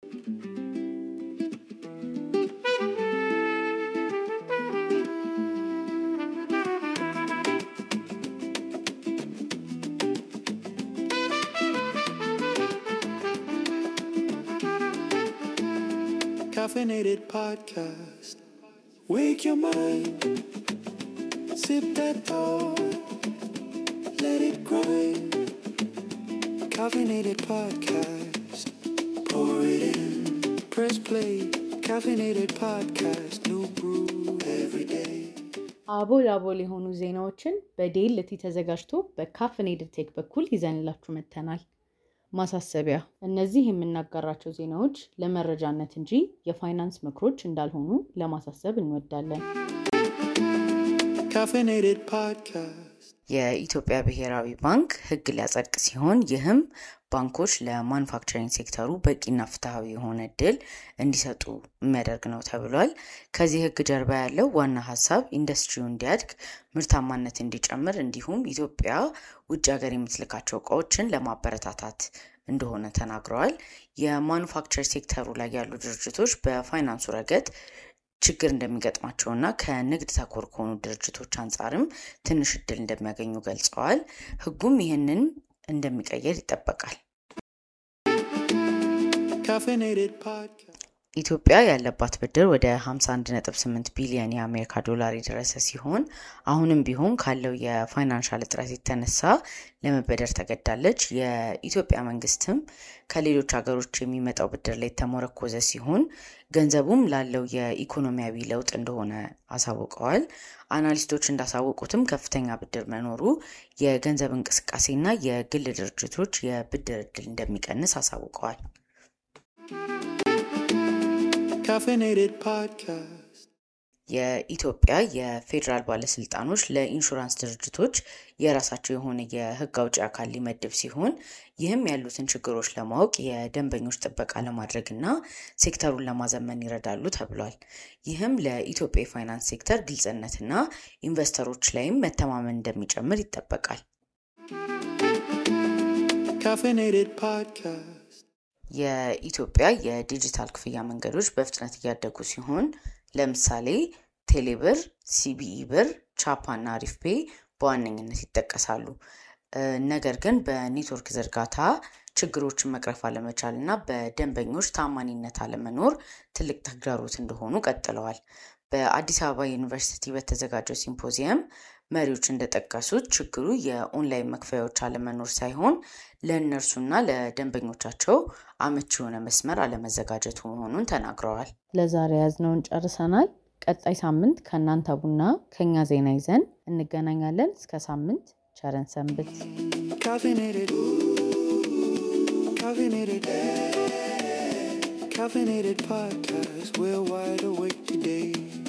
Caffeinated podcast. Wake your mind. Sip that thought. Let it grind. Caffeinated podcast. Pour it in. Press play. Caffeinated podcast. New brew every day. አቦል አቦል የሆኑ ዜናዎችን በዴልቲ ተዘጋጅቶ በካፍኔድድ ቴክ በኩል ይዘንላችሁ መጥተናል። ማሳሰቢያ፣ እነዚህ የምናጋራቸው ዜናዎች ለመረጃነት እንጂ የፋይናንስ ምክሮች እንዳልሆኑ ለማሳሰብ እንወዳለን። Caffeinated podcast. የኢትዮጵያ ብሔራዊ ባንክ ሕግ ሊያጸድቅ ሲሆን ይህም ባንኮች ለማኑፋክቸሪንግ ሴክተሩ በቂና ፍትሐዊ የሆነ እድል እንዲሰጡ የሚያደርግ ነው ተብሏል። ከዚህ ሕግ ጀርባ ያለው ዋና ሀሳብ ኢንዱስትሪው እንዲያድግ፣ ምርታማነት እንዲጨምር እንዲሁም ኢትዮጵያ ውጭ ሀገር የምትልካቸው እቃዎችን ለማበረታታት እንደሆነ ተናግረዋል። የማኑፋክቸር ሴክተሩ ላይ ያሉ ድርጅቶች በፋይናንሱ ረገድ ችግር እንደሚገጥማቸውና ከንግድ ተኮር ከሆኑ ድርጅቶች አንጻርም ትንሽ እድል እንደሚያገኙ ገልጸዋል። ህጉም ይህንን እንደሚቀየር ይጠበቃል። Caffeinated podcast. ኢትዮጵያ ያለባት ብድር ወደ 51.8 ቢሊዮን የአሜሪካ ዶላር የደረሰ ሲሆን አሁንም ቢሆን ካለው የፋይናንሻል እጥረት የተነሳ ለመበደር ተገዳለች። የኢትዮጵያ መንግስትም ከሌሎች ሀገሮች የሚመጣው ብድር ላይ የተሞረኮዘ ሲሆን ገንዘቡም ላለው የኢኮኖሚያዊ ለውጥ እንደሆነ አሳውቀዋል። አናሊስቶች እንዳሳወቁትም ከፍተኛ ብድር መኖሩ የገንዘብ እንቅስቃሴና የግል ድርጅቶች የብድር እድል እንደሚቀንስ አሳውቀዋል። Caffeinated podcast. የኢትዮጵያ የፌዴራል ባለስልጣኖች ለኢንሹራንስ ድርጅቶች የራሳቸው የሆነ የህግ አውጪ አካል ሊመድብ ሲሆን ይህም ያሉትን ችግሮች ለማወቅ የደንበኞች ጥበቃ ለማድረግ እና ሴክተሩን ለማዘመን ይረዳሉ ተብሏል። ይህም ለኢትዮጵያ የፋይናንስ ሴክተር ግልጽነትና ኢንቨስተሮች ላይም መተማመን እንደሚጨምር ይጠበቃል። Caffeinated podcast. የኢትዮጵያ የዲጂታል ክፍያ መንገዶች በፍጥነት እያደጉ ሲሆን ለምሳሌ ቴሌብር፣ ሲቢኢ ብር፣ ቻፓ እና አሪፍ ፔ በዋነኝነት ይጠቀሳሉ። እ፣ ነገር ግን በኔትወርክ ዝርጋታ ችግሮችን መቅረፍ አለመቻል እና በደንበኞች ታማኒነት አለመኖር ትልቅ ተግዳሮት እንደሆኑ ቀጥለዋል። በአዲስ አበባ ዩኒቨርሲቲ በተዘጋጀው ሲምፖዚየም መሪዎች እንደጠቀሱት ችግሩ የኦንላይን መክፈያዎች አለመኖር ሳይሆን ለእነርሱና ለደንበኞቻቸው አመቺ የሆነ መስመር አለመዘጋጀቱ መሆኑን ተናግረዋል። ለዛሬ ያዝነውን ጨርሰናል። ቀጣይ ሳምንት ከእናንተ ቡና ከኛ ዜና ይዘን እንገናኛለን። እስከ ሳምንት ቸረን ሰንብት። Caffeinated. Caffeinated. Caffeinated podcast. We're wide awake today.